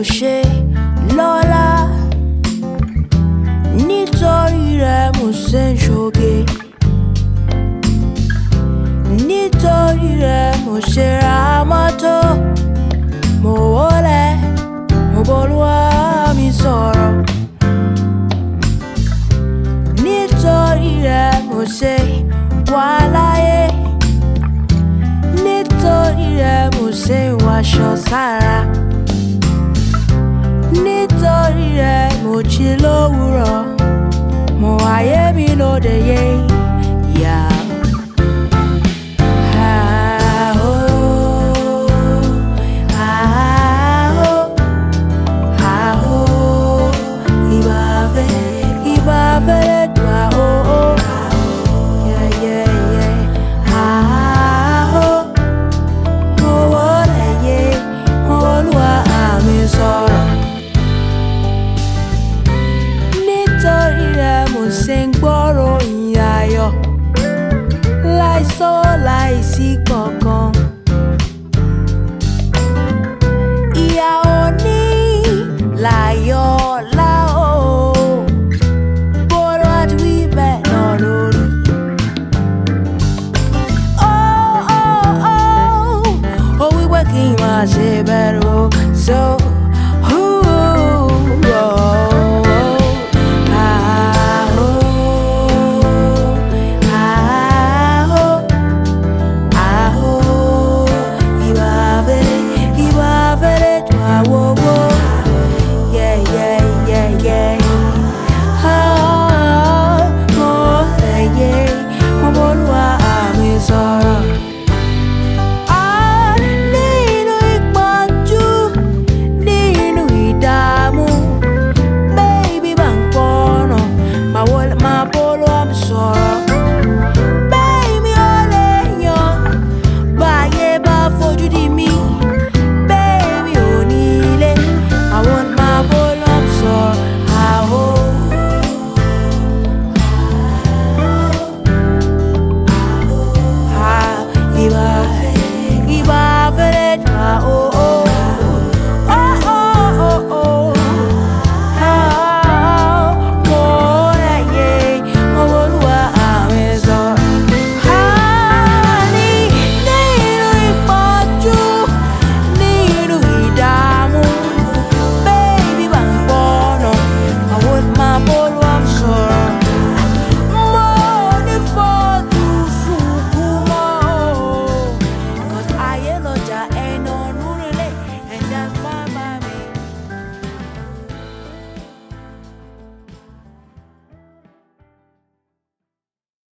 ṣe lọ́lá nítorí rẹ̀ mo ṣe ń ṣoge nítorí rẹ̀ mo ṣe ra mọ́tò mo wọlé mo bọ́lúwa mi sọ̀rọ̀ nítorí rẹ̀ mo ṣe wà láyé nítorí rẹ̀ mo ṣe wàṣọ sára nítorí rẹ̀ mo jí lówùrọ̀ mo ayé mi lóde yé yá. Ah, oh, ah, oh, ah, oh, ìbà fẹ́- ìbà fẹ́rẹ̀ dùn, ah, oh, oh, yeah, yeah, yeah. Ah, oh, mo wọlé yé, mo wọlúwa àmì sọ̀rọ̀. nítorí rẹ̀ mo ṣe ń gbọ́rọ̀ ìyìn ayọ̀ láìsọ láìsí kankan. ìyá òní láyọ̀ láò bọ́rọ̀ àti wíbẹ̀ náà lórí. Ó ó ó ó wípé kí n máa ṣe bẹ̀rù so.